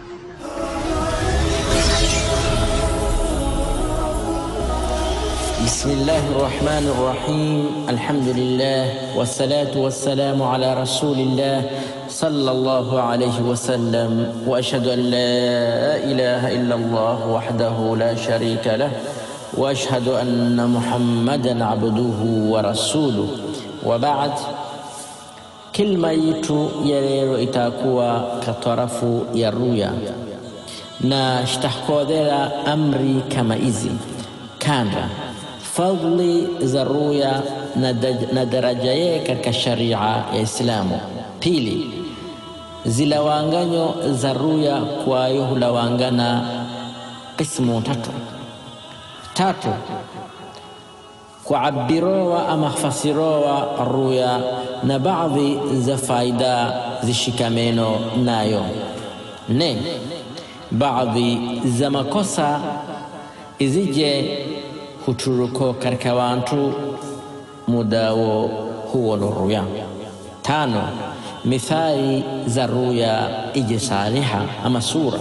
بسم الله الرحمن الرحيم الحمد لله والصلاة والسلام على رسول الله صلى الله عليه وسلم وأشهد أن لا إله إلا الله وحده لا شريك له وأشهد أن محمدا عبده ورسوله وبعد Kilma yitu ya leo itakuwa katarafu ya ruya na shtakodhera amri kama hizi kanda fadhli za ruya na, na daraja yake katika sharia ya Islamu. Pili, zilawanganyo za ruya kwayo hulawangana qismu tatu. Tatu, kuabirowa ama fasirowa ruya na baadhi za faida zishikameno nayo. Ne, baadhi za makosa izije huturuko katika wantu mudawo huo no ruya. Tano, mithali za ruya ije saliha ama sura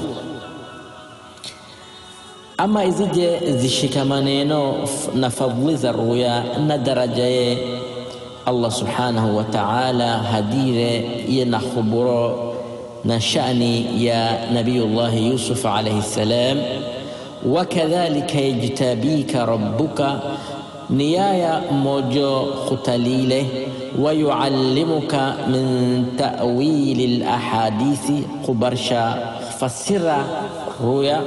ama izije zishikamaneno na fadhili za ruya na daraja ye Allah subhanahu wa ta'ala hadire ye na khuburo na shani ya Nabiyullah Yusuf alayhi salam wakadhalika yajtabika rabbuka niyaya mojo khutalile wayuallimuka min ta'wili lahadithi kubarsha fasira ruya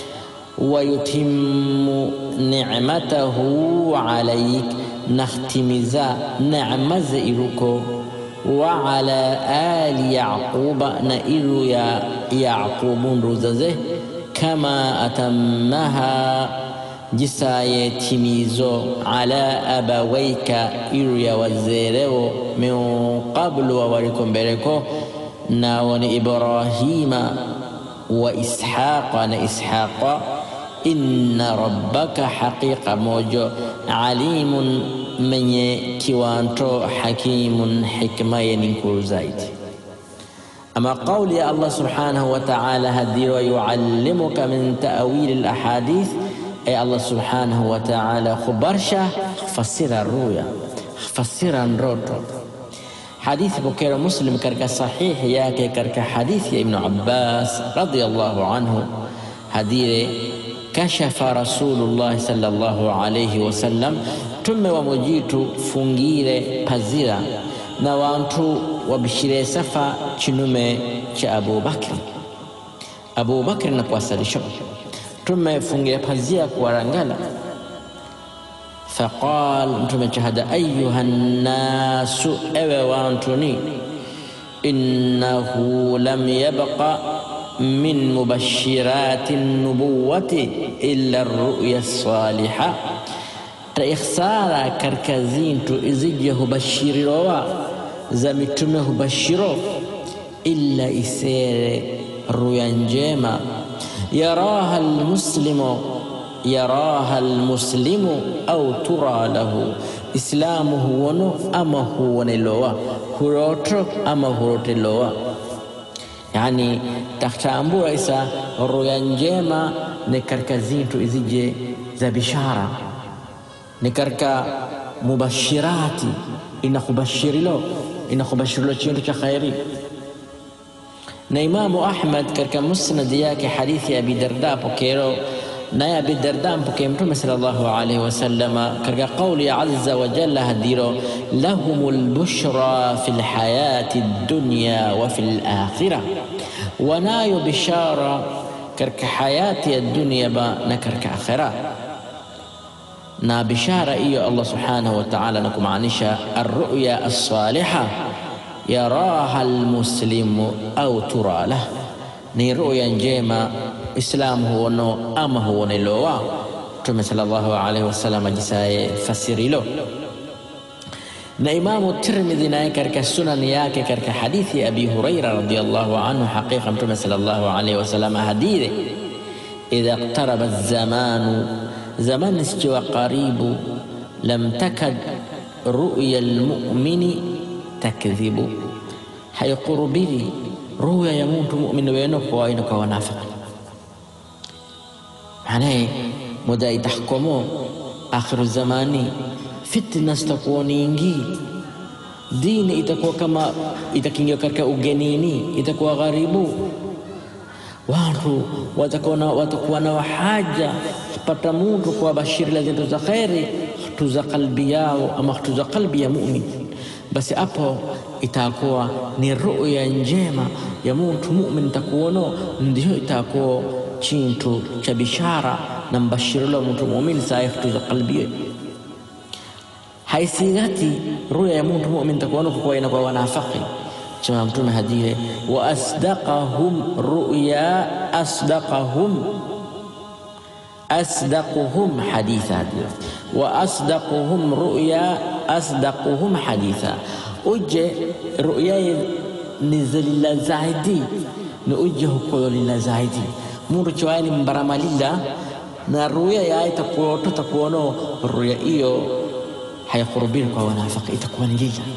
wayutimu nicmatahu alaik nakhtimiza necmaza iruko wa ala ali yaquba na iru ya yaqubun ruzaze kama atammaha jisaye timizo ala abawaika iru ya wazerewo min qablu wawaliko mbeleko nawo ni ibrahima wa ishaqa na ishaqa inna rabbaka haqiqa mojo alimun menye kiwanto hakimun hikma yeninkuru zaidi ama qauli ya allah subhanahu wa ta'ala hadiro yuallimuka min ta'wili lahadith ay allah subhanahu wa ta'ala khubarsha fasira ruya fasira ndoto hadithi pokera muslim katika sahihi yake katika hadithi ya ibnu abbas radiyallahu anhu hadire kashafa rasulullah sallallahu alayhi wasallam tume wa mujitu fungire pazira na wantu wabishire safa chinume cha abubakri abubakri na kuwasalisho tume fungire pazia kuwarangala faqal mtume chahada ayuha nnasu ewe wantuni innahu lam yabqa min mubashirati nubuwati illa ruya saliha ta ikhsara katika zintu izije hubashirirowa za mitume hubashiro illa isere ruya njema yaraha almuslimu yaraha almuslimu au tura lahu islamu huwono ama huwonelowa huroto ama hurotelowa yani takhtambura isa ruya njema ni katika zintu izije za bishara ni katika mubashirati inakubashirilo inakubashirilo chintu cha khairi na imamu ahmad katika musnadi yake hadithi ya abi darda pokero naye abi darda mpokee mtume sallallahu alaihi wasallama katika qauli ya azza wa jalla hadiro lahum lbushra fi lhayati dunya wa fi lakhira wanayo bishara katika hayati ya dunia ba na katika akhira na bishara hiyo allah subhanahu wa taala na kumaanisha arruya alsaliha yaraha almuslimu au tura lah ni ruya njema islamu huono ama huonelowa mtume sallallahu alaihi wasallam ajisaye fasirilo na imamu tirmidhi naye katika sunani yake katika hadithi ya abi huraira radiallahu anhu haqiqa mtume sallallahu alaihi wasallam hadithi idha iqtaraba zamanu zamani sikiwa karibu lam takad ruya lmumini takdhibu haikurubiri ruya ya muntu mu'min weno kwa ino kwa wanafiki maanaye muda itahkomo akhiru zamani fitna zitakuwa nyingi dini itakuwa kama itakingia katika ugenini itakuwa gharibu watu watakuwa na, watakuwa na haja kupata mtu kuwabashiri la zinto za kheri tuza kalbi yao ama tuza kalbi ya mumin basi hapo itakuwa ni ruya njema ya muntu mumin takuono ndio itakuwa chintu cha bishara na mbashiro la muntu mumin saa tuza kalbi haisigati ruya ya muntu mumin takuono kwa ina kwa wanafiki chama mtume hadire wa asdaqahum ruya asdaqahum asdaquhum haditha wa asdaquhum ruya asdaquhum haditha uje ruya ni zalila zaidi ni uje hukololila zaidi mundu chiwaye ni mbaramalila na ruya yaye takuoto takuono ruya iyo hayakurubiri kwa wanafiki itakuwa ni lila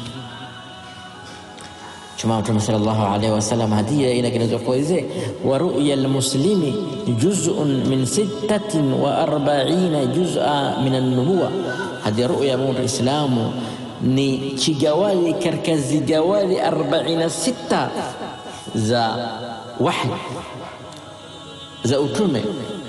chuma mtume sallallahu alaihi wasallam hadiya inakinazwa kuweze wa ru'ya almuslimi juz'un min sittatin wa arba'ina juz'a min an-nubuwa hadi ru'ya mtu islamu ni chigawali katika zigawali 46 za wahi za utume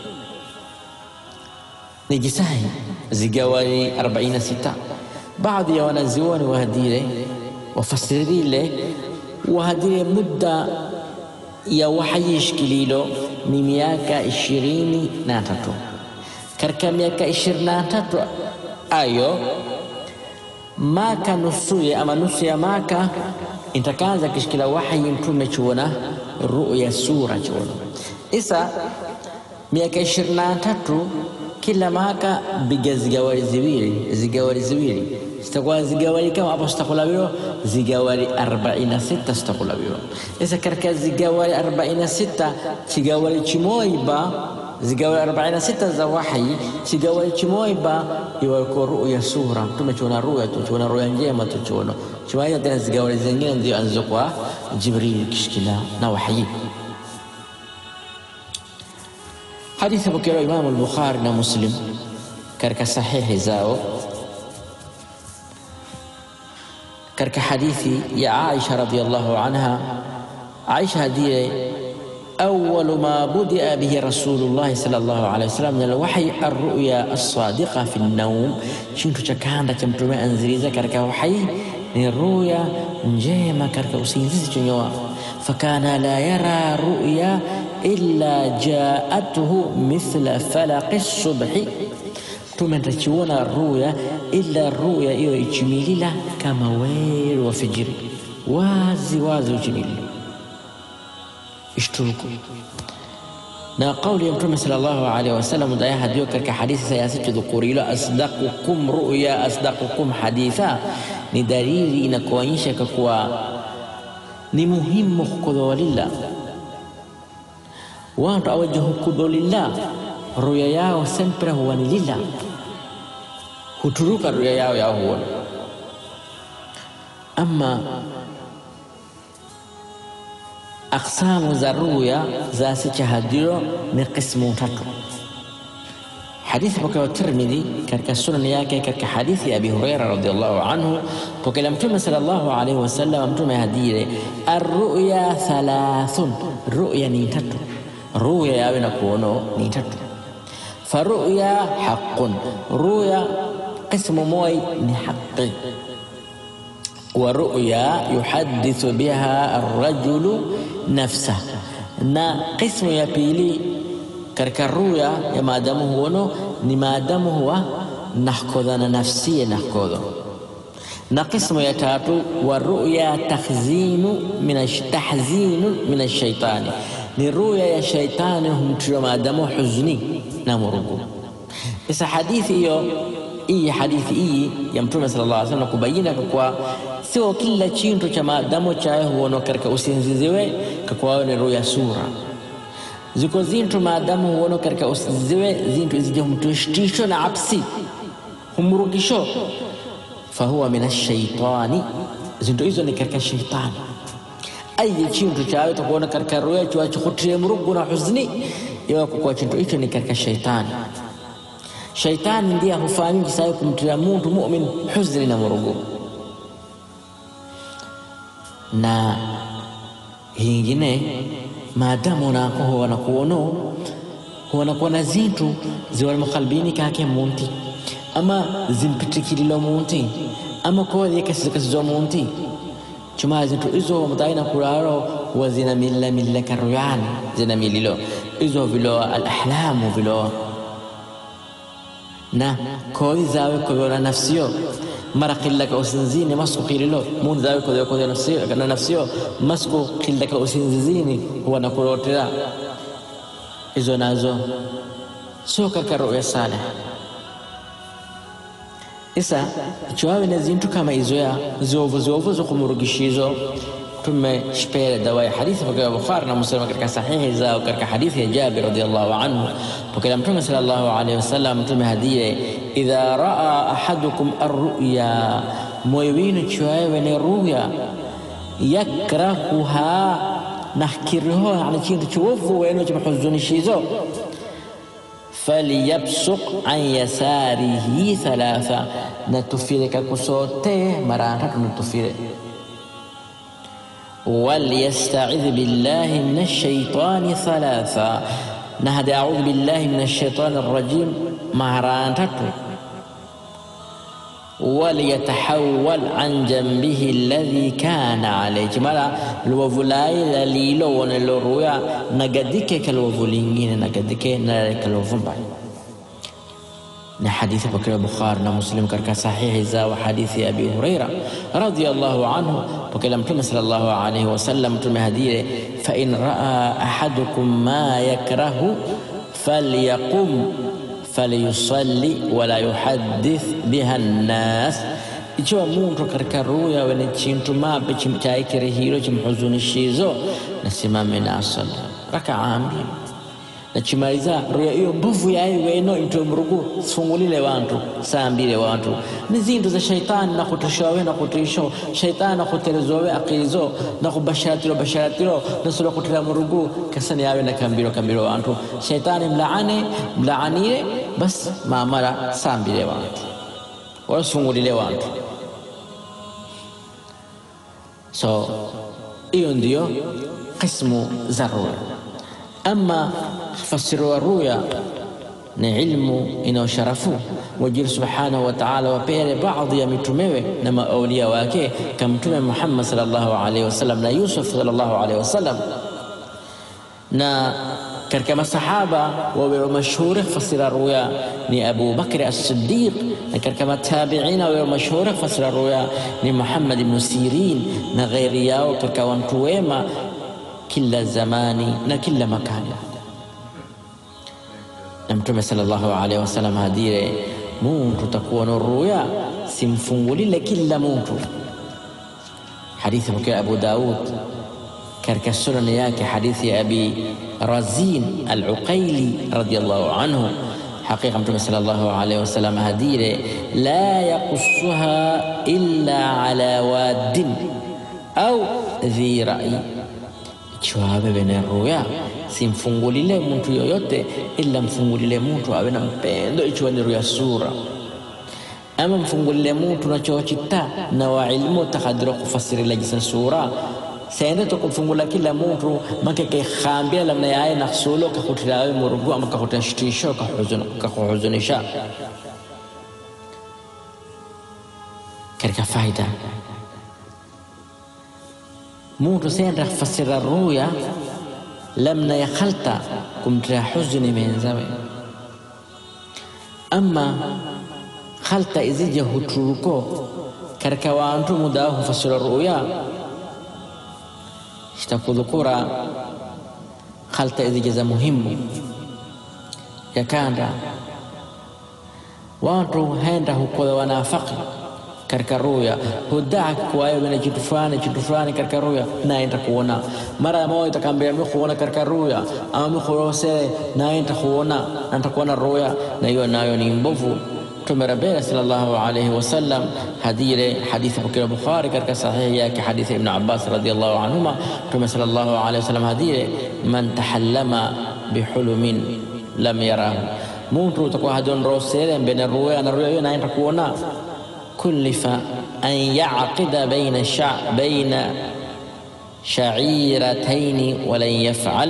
ni jisahi zigawali 46 baadhi ya wanazioni wahadire wafasirile wahadire muda ya wahayi shikililo ni miaka ishirini na tatu katika miaka ishirini na tatu ayo maka nusuye ama nusu ya maka intakaanza kishikila wahayi mtume chuona ruya sura chuona isa miaka ishirini na tatu kila maka biga zigawari ziwili zigawari ziwili zitakuwa zigawari kama hapo zitakulawiwa zigawari 46 zitakulawiwa sasa katika zigawari 46 chigawari chimoiba zigawari 46 za wahi chigawari chimoiba iwako ruya sura tumechuona ruya tuchuona ruya njema tuchuona chimaia tena zigawari zingine ndio anzo kwa jibril kishikila na wahi hadithi pokelewa Imamu al-Bukhari na Muslim katika sahihi zao katika hadithi ya Aisha radhiyallahu anha. Aisha ndiye أول ما بدأ به رسول الله صلى الله عليه وسلم من الوحي الرؤيا الصادقة في النوم شنتو chakanda cha mtume anziliza katika wahi ni ruya njema katika usingizi chonyoa fakana la yara ruya illa jaatuhu mithla falaqi subhi mtume atachiona ruya illa ruya iyo ichimilila kama weru wa fijiri wazi wazi uchimilila ishturuku na kauli ya mtume sallallahu alaihi wasallam daya hadiyo katika hadithi sayasitu dhukurilo asdaqukum ruya asdaqukum haditha ni dalili inakuonyesha kuwa ni muhimu kukudholila watu awajahu kudholila ruya yao sempre huwa ni lila huturuka ruya yao yao huona ama aksamu za ruya za sichahadiro ni qismu tatu hadithi pokewa Tirmidhi katika sunani yake katika hadithi ya Abi Huraira radhiallahu anhu pokela mtume sallallahu alaihi wasallam mtume hadire arruya thalathun ruya ni tatu ruya yawe na kuono ni tatu faruya haqun ruya qismu moy ni haqi ورؤيا يحدث بها الرجل نفسه na qismu ya pili katika ruya ya maadamu huono ni maadamu huwa nahkodha na nafsia nahkodho na qismu ya tatu wa ruya tahzinu tahzinu min ashaitani ni ruya ya shaitani humtira maadamu huzni na murugu isa hadithi hiyo hii hadithi hii ya mtume sallallahu alaihi wasallam kubayina kwa sio kila chintu cha maadamu chaye huono katika usinziziwe kakwayo ni ruya sura ziko zintu maadamu huono katika usinziziwe zintu izije humtushtisho na apsi humrugisho fahuwa min ashaitani zintu hizo ni katika shaitani ayi chintu chawe takuona katika ruya chiwachikutire murugu na huzuni iwakukuwa chintu icho ni katika shaitani shaitani ndiye hufanyiji sawe kumtira muntu mumin huzuni na murugu na hingine maadamu unako huwana kuono huwana kuona zintu ziwali mukhalbini kake munti ama zimpitikililo munti ama koye kasizikasizo munti chuma zintu izo mutaina kuraro huwa zina milla milla karuyani zina mililo izo viloa alahlamu viloa na koyi zawe koyona nafsiyo mara qillaka usinzini masku qililo mun zawe koyo koyo nafsiyo kana nafsiyo masku qillaka usinzini huwa nakurotera izo nazo sio katika ruya saleh isa ichiwawe na zintu kama izo ya ziovu ziovu zokumurugishizo tumeshpele dawa ya hadithi pokea Bukhari na Muslim katika sahihi zao katika hadithi ya Jabir radhiallahu anhu pokea Mtume sallallahu alaihi wasallam Mtume hadie idha raa ahadukum arruya moyo winu chiwawe ne ruya yakrahuha nahkiriho yani chintu chiwovu wenu chimhuzunishizo falyabsuq an yasarihi thalatha natufire kakusote mara tatu natufire وليستعذ بالله من الشيطان ثلاثا نهد أعوذ بالله من الشيطان الرجيم مهران تتو وليتحول عن جنبه الذي كان عليه مالا الوفولاي لليلو ونلورويا نقدك كالوفولينين نقدك نالك الوفنبا na hadithi pokewa Bukhari na Muslim katika sahihi zao hadithi ya Abi Huraira radhiyallahu anhu pokela Mtume sallallahu alayhi wasallam Mtume hadire fa in raa ahadukum ma yakrahu falyaqum falyusalli wala yuhaddith biha nnas ichiwa muntu katika ruya wene chintu mape chaikirehiro chimhuzunishizo nasimame na asali rakaa mbili nachimaliza ruya iyo mbuvu yayo weno into mrugu sifungulile wantu saambile wantu ni zintu za shaitani nakutoshawe nakutisho shaitani nakuterezowe akilizo nakubasharatiro basharatiro nasula kutira murugu kasani yawe nakambiro kambiro wantu shaitani mlaane mlaanire bas mamara saambile wantu wala sifungulile wantu so hiyo ndiyo qismu za ruya ama fasiri wa ruya ni ilmu inayosharafu wajiri subhanahu wa ta'ala wapele baadhi ya mitumewe na maaulia wake kama mtume Muhammad sallallahu alaihi wasallam na Yusuf sallallahu alaihi wasallam na katika masahaba wawe mashuhuri fasira ruya ni Abu Bakr as-Siddiq na katika matabiina wawe mashuhuri fasira ruya ni Muhammad ibn Sirin na ghairi yao katika watu wema kila zamani na kila makani na mtume sallallahu alaihi wasallam hadire muntu takuwa na ruya simfungulile kila muntu hadithi pokea Abu Daud katika sunani yake hadithi ya Abi Razin al-Uqaili radiyallahu anhu حقيقة متى صلى الله عليه وسلم هديره لا يقصها إلا على واد أو ذي رأي chiwawe bene ruya simfungulile muntu yoyote ila mfungulile muntu awe na mpendo ichiwa ni ruya sura ama mfungulile muntu nachochita na wa ilmu takadira kufasirila jisa sura sende tokumfungula kila muntu make kekhambila lamna yaye naksulo kakhutirawe murugu ama kakhutira shitisho kakuhuzunisha katika faida muntu senda fasira ruya lamna ya khalta kumtira huzuni menzawe ama khalta izija huturuko katika wantu muda hufasira ruya shitakudhukura khalta izija za muhimu yakanda watu henda hukola wanafaki katika ruya hudaa kwayo na kitu fulani kitu fulani katika ruya naenda kuona mara moja itakambia mimi kuona katika ruya ama mimi kurose naenda kuona na nitakuona ruya na hiyo nayo ni mbovu Mtume rabena sallallahu alayhi wasallam hadile hadithi pokea Bukhari katika sahihi yake hadithi Ibn Abbas radhiyallahu anhuma Mtume sallallahu alayhi wasallam hadile man tahallama bihulumin lam yarahu muntu utakuwa hadonrosele mbene ruya na ruya hiyo naenda kuona kullifa an yaqida baina sha baina sha'irataini walan yaf'al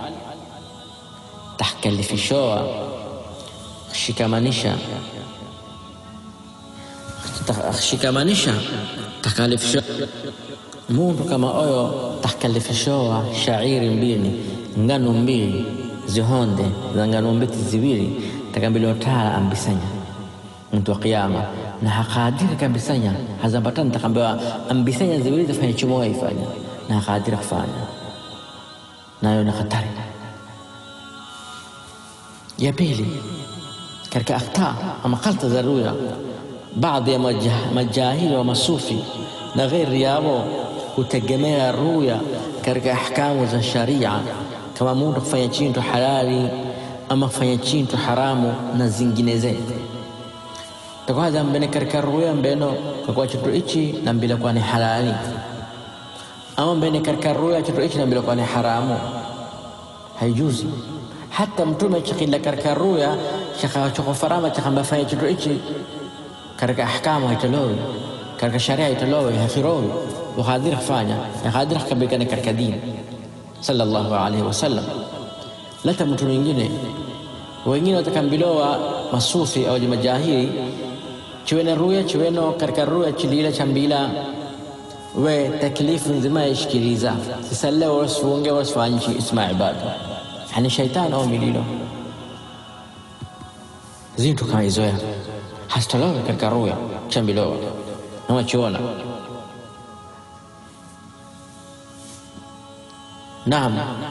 tahkalifishoa shikamanisha shikamanisha takalifishoa muntu kama oyo takalifishoa shairi mbili ngano mbili zihonde za ngano mbiti ziwili takambili otala ambisanya mtu wa kiyama na hakadiri kabisanya hazambatani takambiwa ambisanya ziwili zafanya chumoa ifanya na hakadiri kufanya nayo ni hatari ya pili katika akhta ama khalta za ruya baadhi ya majahili wa masufi na ghairi yao hutegemea ruya katika ahkamu za sharia kama mtu kufanya chintu halali ama kufanya chintu haramu na zingineze takwaza mbene katika ruya mbeno kakwa chitu ichi na mbila kwa ni halali ama mbene katika ruya chitu ichi na mbila kwa ni haramu haijuzi hata mtume chakila katika ruya chakachokofarama chakambafanya chitu ichi katika ahkamu haitolowi katika sharia haitolowi hafirowi wakadiri kufanya yakadiri kabikane katika dini sallallahu alaihi wasallam lata mtu mwingine wengine watakambilowa masufi au majahili chiwene ruya chiweno katika ruya chilila chambila we taklifu nzima yashikiliza sisalle wasifunge wasifanyishi isma ibada hani shaitani au mililo zintu kama izoya hasitolowe katika ruya chambilowa nawachiona Naam,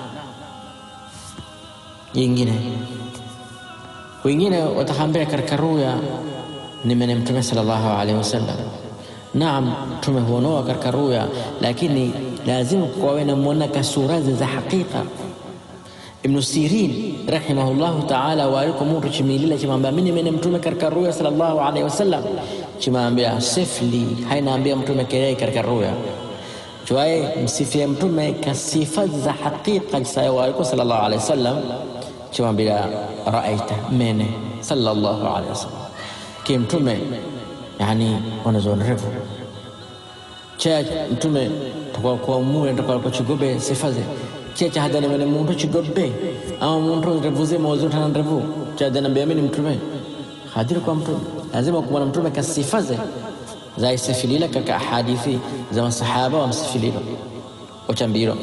yingine wengine watakambia katika ruya ni mene Mtume sallallahu alaihi wasallam. Naam, Mtume huonoa katika ruya, lakini lazima kuwawe na mwona kasurazi za hakika. Ibnu Sirin rahimahullahu taala waliko muntu chimilila chimwambia mini mene Mtume katika ruya sallallahu alaihi wasallam, chimwambia sifli hainaambia Mtume kelei katika ruya chwaye msifie mtume kasifa za hakika jisayawaliko sallallahu alaihi wasallam chimwambia raaita mene sallallahu alaihi wasallam ki mtume yani wanazonerevu cha mtume tukwakuamue tukwaliko chigobe sifaze checha hadani mene muntu chigobe ama muntu revuze mawazutana revu chadanambia mini mtume hadiri kwa mtume lazima kumwana mtume kasifaze zaisifilila katika hadithi za masahaba wamsifililo ochambilo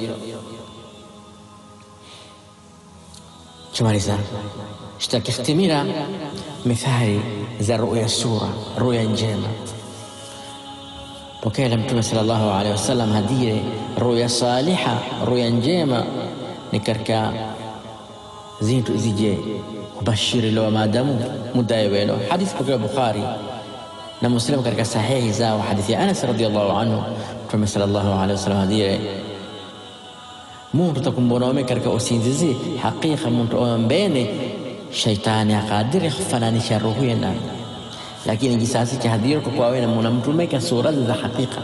chumaliza shtakihtimira mithali za ruya sura ruya njema pokea la mtume sallallahu alaihi wasallam hadire ruya saliha ruya njema ni katika zintu izije kubashirilo maadamu mudayewelo hadithi pokea bukhari na Muslim katika sahihi zao hadithi ya Anas radhiallahu anhu Mtume sallallahu alaihi wasallam hadire muntu takumbonome katika usinzizi hakika muntu ombene shaitani akadiri kufananisha ruhu yena lakini jisasi cha hadhira kwa wewe na mtume ka sura za hakika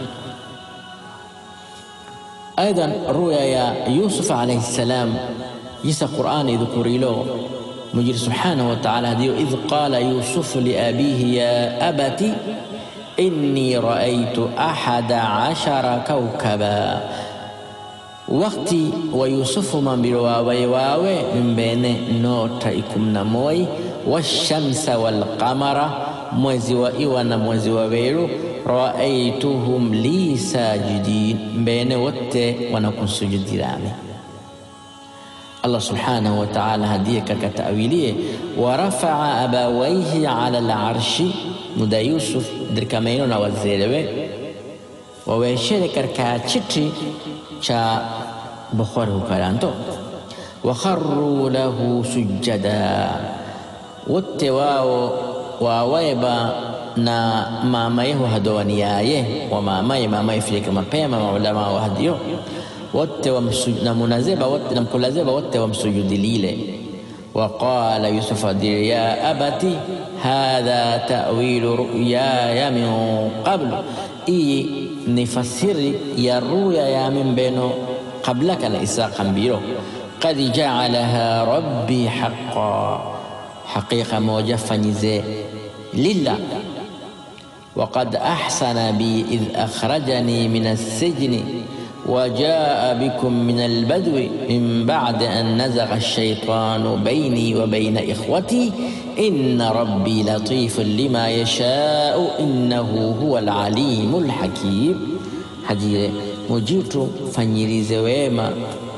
ايضا رؤيا يا يوسف عليه السلام يسا قران يذكر له مجير سبحانه وتعالى ديو إذ قال يوسف لأبيه يا أبت إني رأيت أحد عشر كوكبا وقتي ويوسف من بالواوي واوي من بين نوتا إكم نموي والشمس والقمر mwezi wa iwa na mwezi wa weru raaituhum li sajidin mbene wote wanakunsujudilani Allah subhanahu wa ta'ala hadiye katika tawilie warafaa abawaihi ala larshi muda Yusuf dirikamaino na wazelewe waweshere katika chiti cha Bukhari hukaranto wakharru lahu sujada wote wao wawaiba na mamaye hadowaniyaye wa mamaye mamaye filika mapema maulama wa hadiyo wote na munazeba wote na mkulazeba wote wamsujudilile waqala yusuf adiri ya abati hadha tawilu ruyaya min qablu, iyi ni fasiri ya ruya ya min beno qabla kana isa kambiro qad jaalaha rabbi haqa, haqiqa moja fanyize lilla وقد أحسن بي إذ أخرجني من السجن وجاء بكم من البدو من بعد أن نزغ الشيطان بيني وبين إخوتي إن ربي لطيف لما يشاء إنه هو العليم الحكيم هذه مجيت فنيريز ويما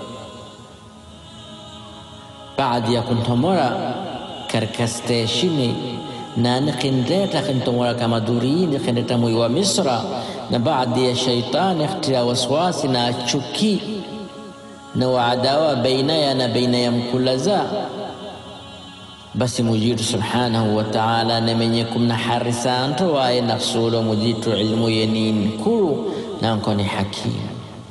بعد يكون تمرا كركستيشيني na nikindeta kintomora kama durini kindeta mwi wa Misra, na baadhi ya shaitani khtia waswasi na chuki na waadawa baina ya na baina ya mkulaza basi mujitu subhanahu wa ta'ala nemenye kumna harisanto waye naksulo mujitu ilmu yenin kuru nanko ni hakimu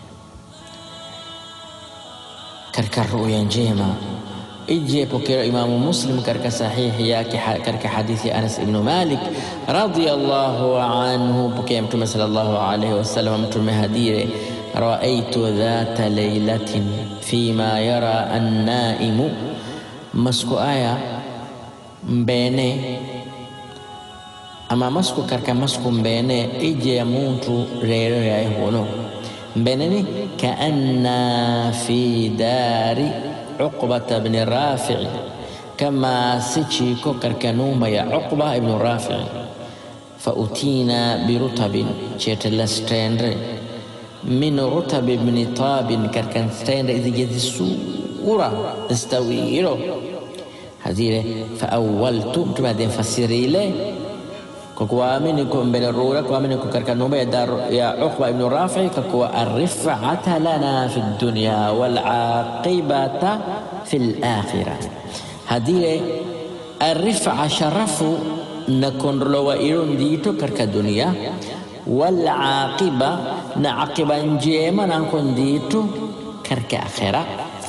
katika ruya njema ije pokea Imamu Muslim katika sahihi yake katika hadithi ya Anas ibn Malik radhiyallahu anhu, pokea Mtume sallallahu alayhi wasallam, Mtume hadire raaitu dhata laylatin fima yara annaimu, masku aya mbene ama masku katika masku mbene ije ya muntu rero yaye hono mbeneni kaanna fi dari Uqbata bni Rafi'i, kama sichiko katika nyumba ya Uqba ibn Rafi'i. Fa utina birutabin, chetela stendre min rutab ibn Tabin, katika stendre izijezi sura stawiro hazire. Fa awwaltu, mtume ademfasiri ile kwa kuamini kwa mbele rura kuamini kwa katika nyumba ya dar ya Uqba ibn Rafi kwa arifata lana fi dunya wal aqibata fi al-akhirah. Hadire arifa sharafu na kondolowa ilo ndito katika dunia wal aqiba na aqiba njema na ndito katika akhira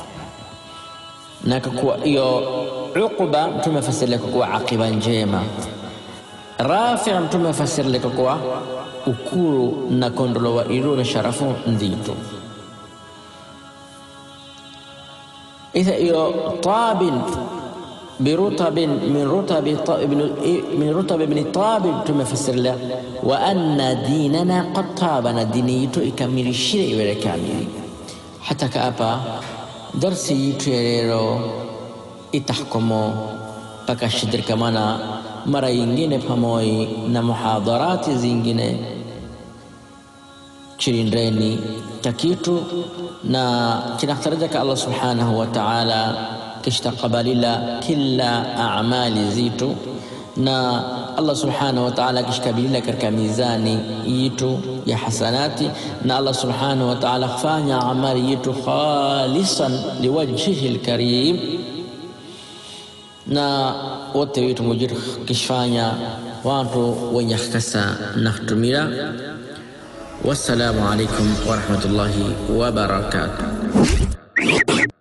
na kwa hiyo Uqba tumefasiria kwa aqiba njema Rafi mtume afasiri leka kwa ukuru na kondolowa ilo na sharafu ndito itha iyo tabin birutabin min rutabi min rutabi ibn tabib tumefasiri la wa anna dinana qad tabana dini yitu ikamilishire iwele kamili hata kaapa darsi yitu ya leo itahkomo mpaka shidirkamana mara yingine pamoja na muhadharati zingine chilindreni takitu na kinatarajaka Allah subhanahu wa ta'ala kishtakabalila kila amali zitu na Allah subhanahu wa ta'ala kishkabilila katika mizani yitu ya hasanati na Allah subhanahu wa ta'ala kufanya amali yitu khalisan liwajhihi alkarim na wote wetu mujir kishfanya watu wenye kasa na kutumira. Wassalamu alaikum warahmatullahi wabarakatuh.